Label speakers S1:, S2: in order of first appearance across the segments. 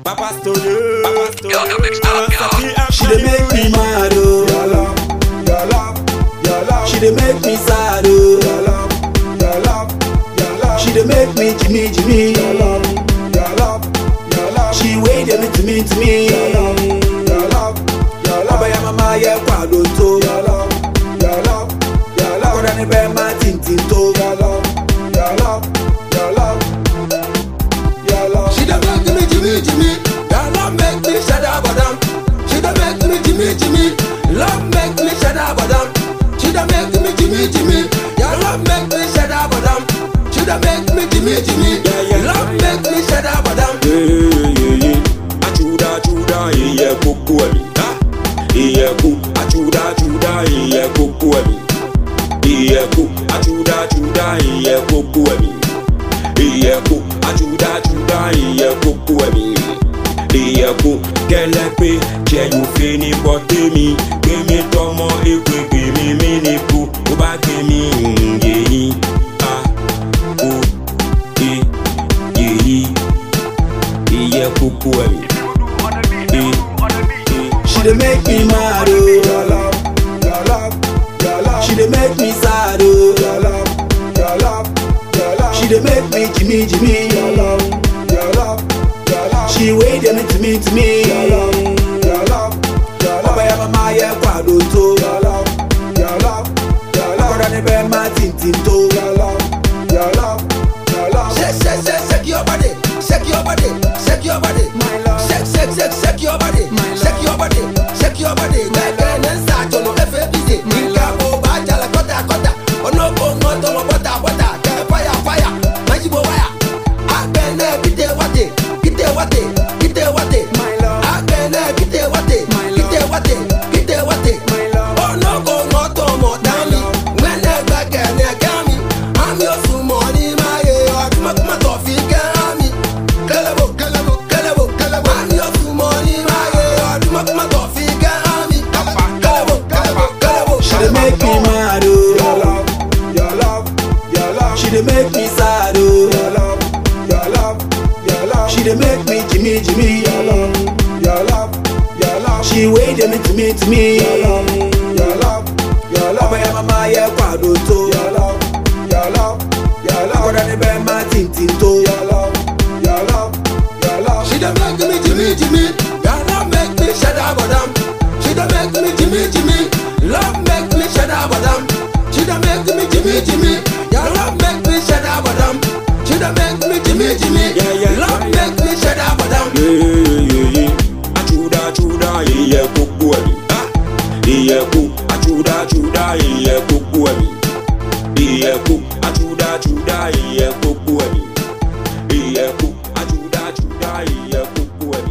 S1: Papa Story, Papa Story.
S2: YogaMix.com.
S3: She dey make me mad
S1: Your
S3: oh.
S1: love, your love, your love.
S3: She dey make me sad oh.
S1: Your love, your love, your love.
S3: She dey make me Jimmy Jimmy.
S1: Your love, your love, your love.
S3: She wey dey me to me to me.
S1: Your love, your love, your love.
S3: Ọbẹ̀ ya mama yẹ kwado tó.
S1: Your love, your love, your love.
S3: Akọ̀dá ni bẹ́ẹ̀ máa tìǹtìǹ tó.
S1: Your love, your love, your love. Your love.
S4: She dey make me Jimmy Jimmy. That love make me shada badam. She dey make me Jimmy Jimmy. Love make me shada badam. She dey make me Jimmy Jimmy. Your love make me shada badam. She dey make me Jimmy Jimmy. Love make me shada badam.
S1: yeye achuda achuda iye koko ẹmi iye ko achuda achuda iye koko ẹmi iye ko achuda achuda iye koko ẹmi iye ko achuda achuda iye koko ẹmi iye ko kẹlẹpe jẹyọfẹ ní bọtẹmi gbẹmí tọmọ ekwe gbẹmí mi ní bu ó bá gbẹmí yẹyin a o e yẹyi iye koko ẹmi.
S3: She dey make me mad oh.
S1: Your love, your love, your love.
S3: She dey make me sad oh.
S1: Your love, your love, your love.
S3: She dey make me Jimmy Jimmy.
S1: Your love, your love, your love.
S3: She wey dey me to me to me.
S1: Your love, your love, your love.
S3: Ọbẹ̀ ya mama yẹ kwado tó.
S1: Your love, your love, your love.
S3: Akọ̀dá ni bẹ́ẹ̀ máa tìǹtìǹ tó.
S1: Your love, your love, your love.
S4: Shake shake shake shake your body. Shake your body. Shake your body.
S1: My love.
S4: Shake shake shake shake your body.
S1: My love.
S4: Shake your body. Shake your body. Gbẹ̀gẹ̀ ní sàjọ̀nù ẹ̀fẹ̀ bìsẹ̀. Nǹkan kò bá jalè kọ́tà kọ́tà. Ọ̀nàkó ń tọ́ wọn bọ́tà bọ́tà. Kẹ̀ fáyà fáyà. Májìbò wáyà. Àgbẹ̀ náà kìtẹ̀ wáté. Kìtẹ̀ wáté. Kìtẹ̀ wáté.
S1: My love.
S4: Àgbẹ̀ náà kìtẹ̀ wáté.
S1: My love.
S4: Kìtẹ̀ wáté. Kìtẹ̀ wáté.
S1: My love.
S4: Ọ̀nàkó ń tọ́ wọn dání. Mẹ́nẹ̀ gbẹ̀gẹ̀ ní ẹ̀gá mi. Àmì oṣù mọ̀ ní máa yẹ ọdún mọ́tò fi kẹ́ àmì. Kẹlẹ́bò kẹlẹ́bò kẹlẹ́bò kẹlẹ́bò. Àmì oṣù mọ̀ ní máa yẹ ọdún mọ́tò fi kẹ́ àmì. Kẹlẹ́bò kẹlẹ́bò kẹlẹ́bò.
S3: She dey make me mad
S1: Your
S3: oh.
S1: love, your love, your love.
S3: She dey make me sad oh.
S1: Your love, your love, your love.
S3: She dey make me Jimmy Jimmy.
S1: Your love, your love, your love.
S3: She wey dey me to me to me.
S1: Your love, your love, your love.
S3: Ọbẹ̀ ya mama yẹ kwado tó.
S1: Your love, your love, your love.
S3: Akọ̀dá ni bẹ́ẹ̀ máa tìǹtìǹ tó.
S1: Your love, your love, your love.
S4: She dey make me Jimmy Jimmy. Your love make me shada badam. She dey make me Jimmy Jimmy. Love make me shada badam. She dey make me Jimmy Jimmy. Your love make me shada badam. She dey make me Jimmy Jimmy.
S1: Yeah, yeah.
S4: Love make me shada badam.
S1: yeyeyeye achuda achuda iye koko ẹmi iye ko achuda achuda iye koko ẹmi iye ko achuda achuda iye koko ẹmi iye ko achuda achuda iye koko ẹmi.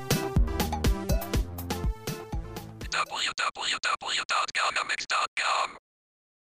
S2: www.yogamix.com.